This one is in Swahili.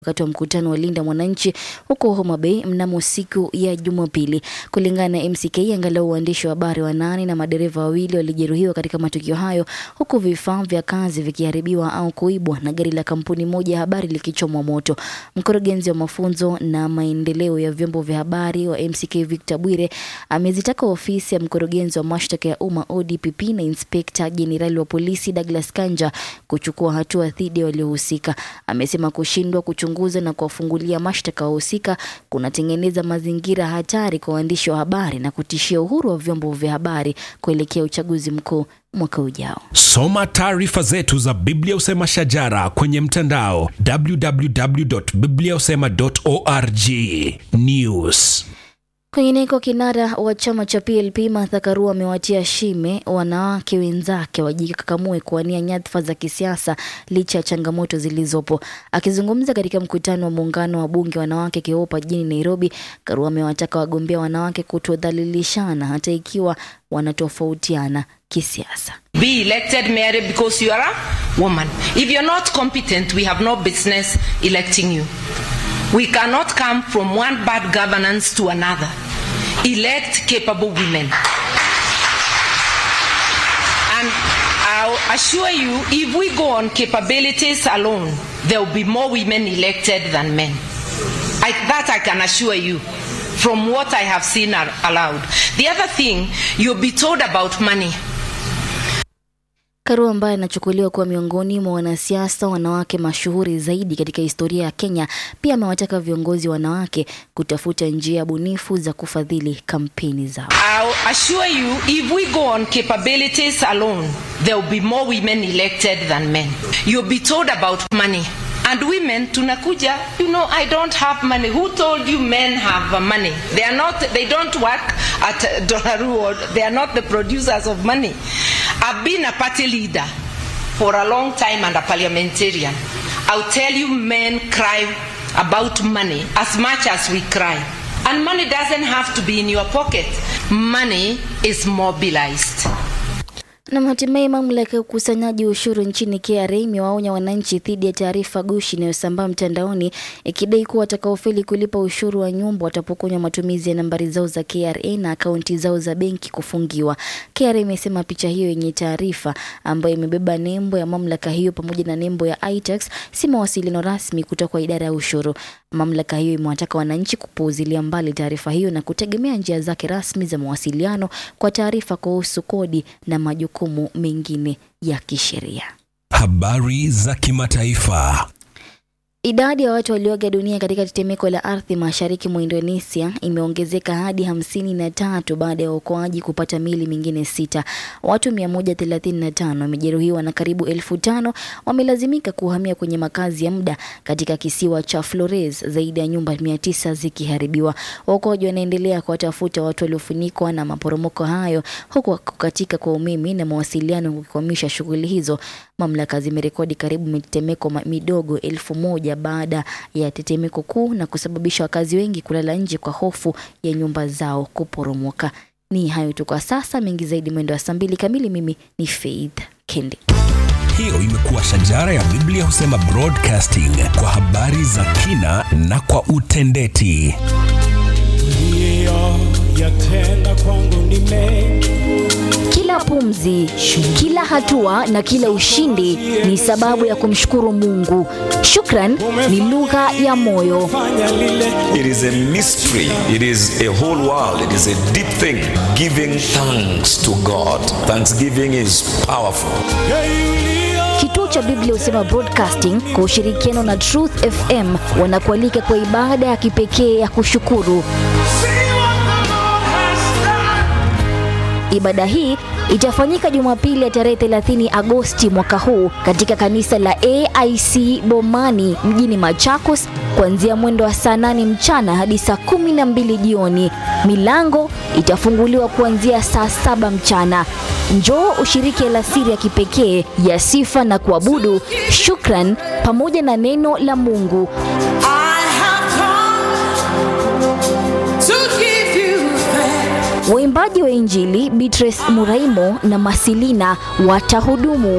wakati wa mkutano wa Linda Mwananchi huko Homa Bay mnamo siku ya Jumapili. Kulingana na MCK, angalau waandishi wa habari wanane na madereva wawili walijeruhiwa katika matukio hayo, huku vifaa vya kazi vikiharibiwa au kuibwa na gari la kampuni moja ya habari likichomwa moto. Mkurugenzi wa mafunzo na maendeleo ya vyombo vya habari wa MCK Victor Bwire amezitaka ofisi ya mkurugenzi wa mashtaka ya umma ODPP na inspekta jenerali wa polisi Douglas Kanja kuchukua hatua dhidi ya waliohusika. Amesema kushindwa kuchunguza na kuwafungulia mashtaka wahusika kunatengeneza mazingira hatari kwa waandishi wa habari na kutishia uhuru wa vyombo vya habari kuelekea uchaguzi mkuu mwaka ujao. Soma taarifa zetu za Biblia Usema Shajara kwenye mtandao www.bibliausema.org. News Kwingineko, kinara wa chama cha PLP Martha Karua amewatia shime wanawake wenzake wajikakamue kuwania nyadhifa za kisiasa licha ya changamoto zilizopo. Akizungumza katika mkutano wa muungano wa bunge wanawake KIOPA jijini Nairobi, Karua amewataka wagombea wanawake kutodhalilishana hata ikiwa wanatofautiana kisiasa. Be elected mayor because you are a woman. If you're not competent, we have no business electing you. We cannot come from one bad governance to another. Elect capable women. And I'll assure you, if we go on capabilities alone, there will be more women elected than men. I, that I can assure you from what I have seen are allowed. The other thing, you'll be told about money. Karua ambaye anachukuliwa kuwa miongoni mwa wanasiasa wanawake mashuhuri zaidi katika historia ya Kenya, pia amewataka viongozi wanawake kutafuta njia bunifu za kufadhili kampeni zao. I'll assure you, if we go on capabilities alone, there will be more women elected than men. You'll be told about money. And women, tunakuja, you know, I don't have money. Who told you men have uh, money? They are not, they don't work at uh, Donnaroo. They are not the producers of money. I've been a party leader for a long time and a parliamentarian. I'll tell you, men cry about money as much as we cry. And money doesn't have to be in your pocket. Money is mobilized. Na hatimaye mamlaka ya ukusanyaji ushuru nchini KRA imewaonya wananchi dhidi ya taarifa gushi inayosambaa mtandaoni ikidai kuwa watakaofeli kulipa ushuru wa nyumba watapokonywa matumizi ya nambari zao za KRA na akaunti zao za benki kufungiwa. KRA imesema picha hiyo yenye taarifa ambayo imebeba nembo ya mamlaka hiyo pamoja na nembo ya iTax si mawasiliano rasmi kutoka kwa idara ya ushuru. Mamlaka hiyo imewataka wananchi kupuuzilia mbali taarifa hiyo na kutegemea njia zake rasmi za mawasiliano kwa taarifa kuhusu kodi na majukumu mengine ya kisheria. habari za kimataifa. Idadi ya watu walioaga dunia katika tetemeko la ardhi mashariki mwa Indonesia imeongezeka hadi hamsini na tatu baada ya waokoaji kupata mili mingine sita. Watu 135 wamejeruhiwa na karibu elfu tano wamelazimika kuhamia kwenye makazi ya muda katika kisiwa cha Flores, zaidi ya nyumba 900 zikiharibiwa. Waokoaji wanaendelea kuwatafuta watu waliofunikwa na maporomoko hayo, huku kukatika kwa umeme na mawasiliano kukwamisha shughuli hizo. Mamlaka zimerekodi karibu mitetemeko ma- midogo elfu moja baada ya tetemeko kuu na kusababisha wakazi wengi kulala nje kwa hofu ya nyumba zao kuporomoka. Ni hayo tu kwa sasa, mengi zaidi mwendo wa saa mbili kamili. Mimi ni Faith Kendi. Hiyo imekuwa shajara ya Biblia husema broadcasting kwa habari za kina na kwa utendeti. yatenda kwangu ni mengi Kila pumzi, kila hatua na kila ushindi ni sababu ya kumshukuru Mungu. Shukran ni lugha ya moyo. fanya lile It is a mystery. It is a whole world. It is a deep thing. Giving thanks to God. Thanksgiving is powerful. yeyulio Kituo cha Biblia Husema Broadcasting kwa ushirikiano na Truth FM wanakualika kwa ibada ya kipekee ya kushukuru. Ibada hii itafanyika Jumapili ya tarehe 30 Agosti mwaka huu katika kanisa la AIC Bomani mjini Machakos kuanzia mwendo wa saa 8 mchana hadi saa 12 jioni. Milango itafunguliwa kuanzia saa saba mchana. Njoo ushiriki alasiri ya kipekee ya sifa na kuabudu, shukran pamoja na neno la Mungu. I have come to give you thanks. Waimbaji wa Injili Beatrice Muraimo na Masilina watahudumu.